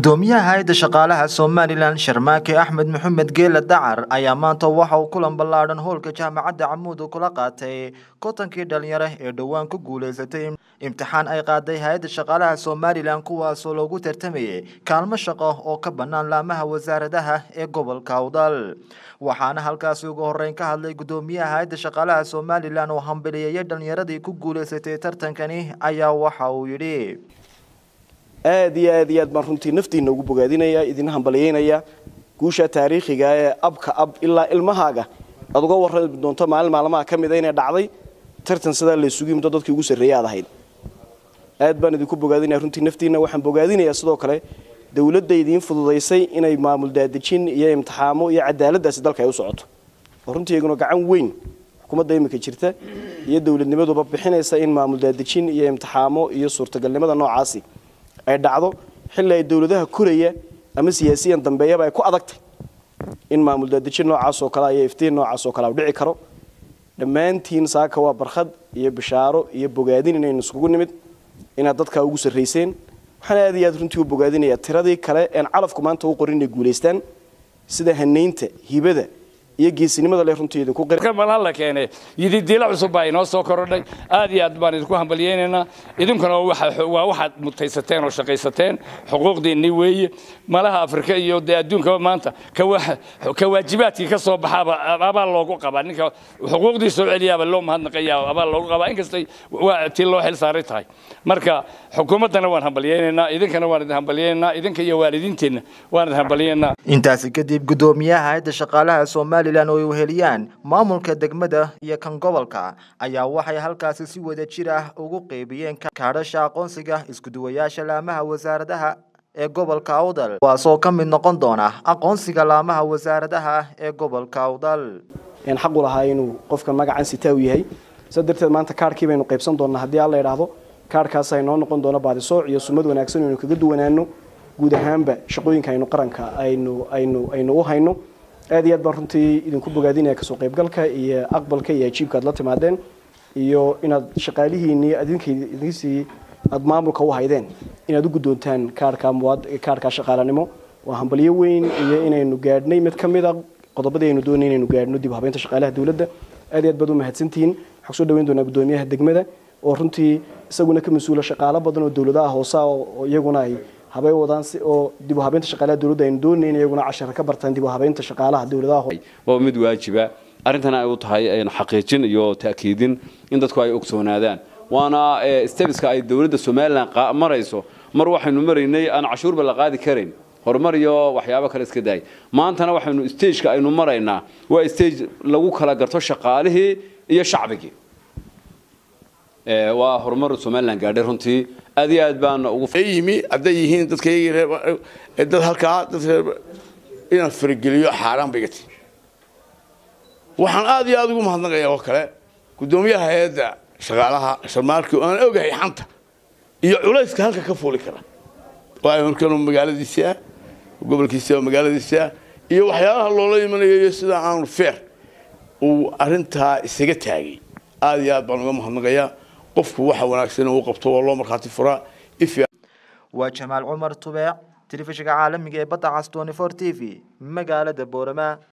gudoomiyaha hay-adda shaqaalaha somalilan sharmaake axmed maxamed geela dacar ayaa maanta waxa uu kulan ballaadhan howlka jaamacadda camuud kula qaatay kotankii dhalinyaro ee dhowaan ku guuleysatay imtixaan ay qaaday hay-adda shaqaalaha somalilan kuwaasoo loogu tartamayay kaalmo shaqo oo ka bannaan laamaha wasaaradaha ee gobolka awdal waxaana halkaasi ugu horeyn ka hadlay gudoomiyaha hay-adda shaqaalaha somalilan oo hambaliyeeyay dhalinyaradii ku guuleysatay tartankani ayaa waxa uu yidhi aad iyo aad iyo aad baan runtii naftiina ugu bogaadinaya idin hambalyeynaya guusha taariikhiga ee abka ab ilaa ilmahaaga aad uga warrami doonto maalin maalmaha ka mida inay dhacday tartan sidaa la isugu yimdo dadkii ugu sarreeya aad ahayd aad baan idinku bogaadinaya runtii naftiina waxaan bogaadinayaa sidoo kale dowladda idiin fududaysay inay maamul daadejin iyo imtixaamo iyo cadaaladaasi dalka ay u socoto oo runtii iyaguna gacan weyn xukuumadda imika jirta iyo dowladnimaduba bixinaysa in maamul daadejin iyo imtixaamo iyo suurtagalnimada noocaasi ay dhacdo xilli ay dowladaha koraya ama siyaasiyan dambeeyaba ay ku adagtay in maamul daadejin noocaas oo kale iyo iftiin noocaas oo kale dhici karo dhammaantiin saaka waa barkhad iyo bishaaro iyo bogaadin inaynu iskugu nimid inaad dadkaa ugu sarrayseen waxaan aad iyo aad runtii u bogaadinayaa tiradii kale een calafku maanta u qorin inay guulaystaan sida hanaynta hibada iyo geesinimada leh runtii idinku malan la keenay yididiila cusub baa inoo soo korodhay aad iyo aad baan idinku hambalyeynaynaa idinkuna waa waxaad mutaysateen oo shaqaysateen xuquuqdiinni weeye malaha afrika iyo dee adduunkaba maanta ka waajibaadkii ka soo baxaaba abaal loogu qabaa ninka xuquuqdii soo celiyaaba loo mahadnaqayaa abaal loogu qabaa inkastay tii loo xil saaray tahay marka xukuumaddana waan hambalyeynaynaa idinkana waan idin hambalyeynaynaa idinka iyo waalidiinteenna waan idin hambalyeynaa intaasi kadib gudoomiyaha hayadda shaqaalaha somalilan oo ay weheliyaan maamulka degmada iyo kan gobolka ayaa waxay halkaasi si wada jir ah ugu qeybiyeen kaadhasha aqoonsiga iskuduwayaasha laamaha wasaaradaha ee gobolka awdal kuwaasoo ka mid noqon doona aqoonsiga laamaha wasaaradaha ee gobolka awdal xaq u lahaa inuu qofka magacan sitaa u yahay saa darteed maanta kaarhkii baynu qaybsan doonaa haddii alla idhaahdo kaarhkaas aynoo noqon doono baadisooc iyo sumad wanaagsan aynu kaga duwanaano guud ahaanba shaqooyinka aynu qaranka aynu aynu aynu u hayno aad iyo aad baan runtii idinku bogaadinaya kasoo qaybgalka iyo aqbalka iyo ajiibka aad la timaadeen iyo inaad shaqaalihiinii adinka idinsii aad maamulka u haydeen inaad u guddoontaan kaarhka muwaad kaarhka shaqaalanimo waa hambalyo weyn iyo inaynu gaadhnay mid ka mid a qodobadii aynu doonay inaynu gaadhno dib u habeynta shaqaalaha dowladda aad iyo aad baad u mahadsantihiin waxaan soo dhaweyn doonaa guddoomiyaha degmada oo runtii isaguna ka mas-uula shaqaalo badan oo dowladaha hoose oo iyaguna ay habay wadaan si oo dib u habeynta shaqaalaha dowladda aynu doonayn iyaguna cashar ka bartaan dib u habeynta shaqaalaha dowladaha waa mid waajiba arrintana ay u tahay xaqiijin iyo ta'kiidin in dadku ay ogsoonaadaan waana stebiska ay dowladda somalilan marayso mar waxaynu maraynay aan cashuurba la qaadi karayn horumar iyo waxyaabo kale iska daay maantana waxaynu stageka aynu maraynaa waa stage lagu kala garto shaqaalihii iyo shacbigii waa horumar somalilan gaadhay runtii aad iyo aad baan ugu yimi hadday yihiin dadka dad halkaa dadka inaan farageliyo xaaraan bay gati waxaan aad iyo aad ugu mahadnaqayaa oo kale guddoomiyaha hay-adda shaqaalaha sharmaarkii oo aan ogahay xanta iyo culayska halka ka fuuli kara waayo markanu magaaladiisii ah gobolkiisii oo magaaladiisii ah iyo waxyaabaha loola imanayo iyo sida aanu feer uu arrintaa isaga taagay aad iyo aad baan uga mahadnaqayaa qofku waxa wanaagsan uu qabto waa loo markhaati furaa waa jamaal cumar tubeec telefishinka caalamiga ee badda cas twenty four t v magaalada boorama